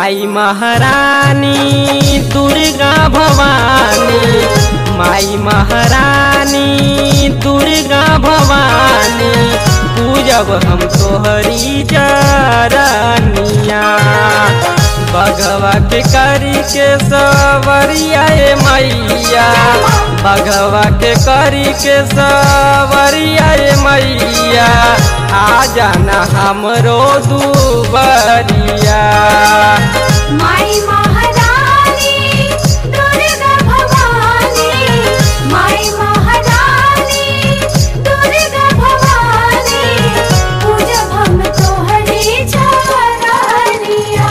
माई महारानी दुर्गा भवानी माई महारानी दुर्गा भवानी पूजब हम तोहरी जरनिया बघवा के करी के सवरिया ए मैया बघवा के करी के सवरिया ए मैया आ जाना हमरो दुबरिया माई महारानी दुर्गा भवानी माई महारानी दुर्गा भवानी पूजब हम तोहरी चरनिया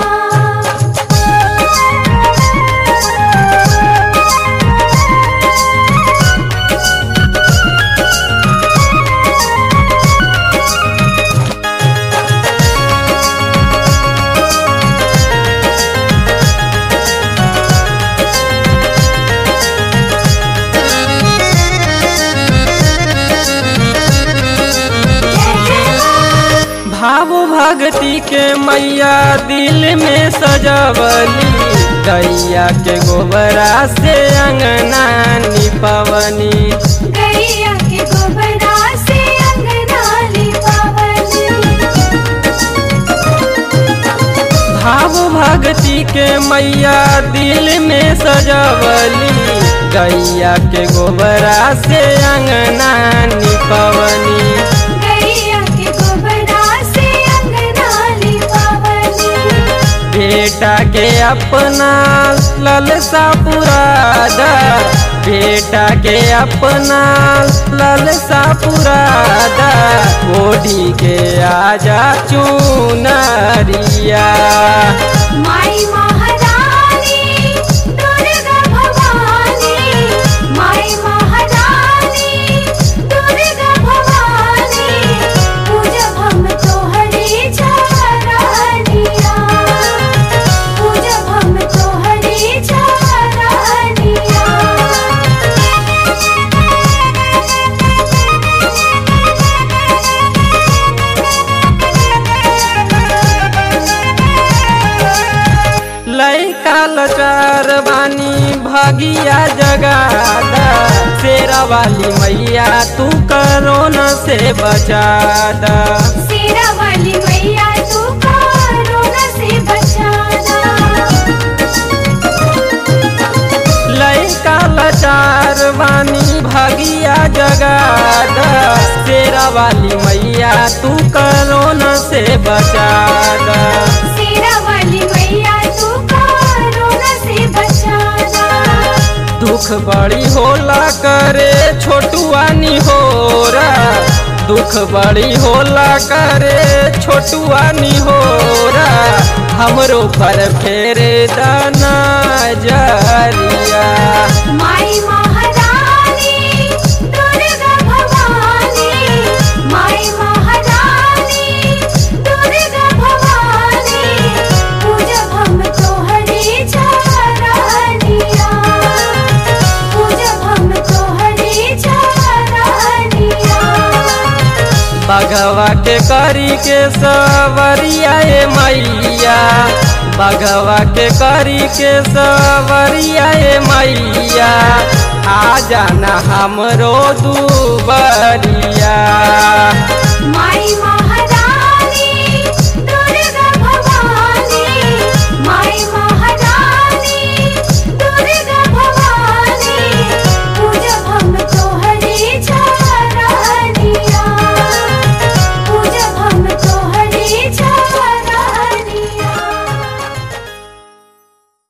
भाव भक्ति के मैया दिल में सजवली गैया के गोबरा से अंगना निपवनी गैया के गोबरा से अंगना लिपावली भाव भक्ति के मैया दिल में सजवली गैया के गोबरा से अंगना निपवनी गैया के गोबरा से अंगना लिपावली बेटा के अपना ललसा पुरादा बेटा के अपना ललसा पुरादा ओढ़ी के आजा चुनरिया माई महारानी दुर्गा भवानी माई महारानी दुर्गा भवानी पूजब हम तोहरी चरनिया पूजब हम तोहरी चरनिया लैका लचार बानी भगिया जगादा शेरा वाली मैया तू करोना से बचादा सेरा वाली मैया तू कोरोना से बचाना लैका लचार बानी भगिया जगादा शेरा वाली मैया तू करोना से बचादा सेरा वाली मैया तू कोरोना से बचाना दुख बड़ी होला करे छोटुआनी होरा दुख बड़ी होला करे छोटुआनी होरा हमरो पर फेरे दाना जरिया माई महारानी दुर्गा भवानी माई महारानी दुर्गा भवानी पूजब हम तोहरी चरनिया पूजब हम तोहरी चरनिया बघवा के करी के सवरिया ए मैया बघवा के करी के सवरिया ए मैया आ जाना हमरो दुबरिया माई मा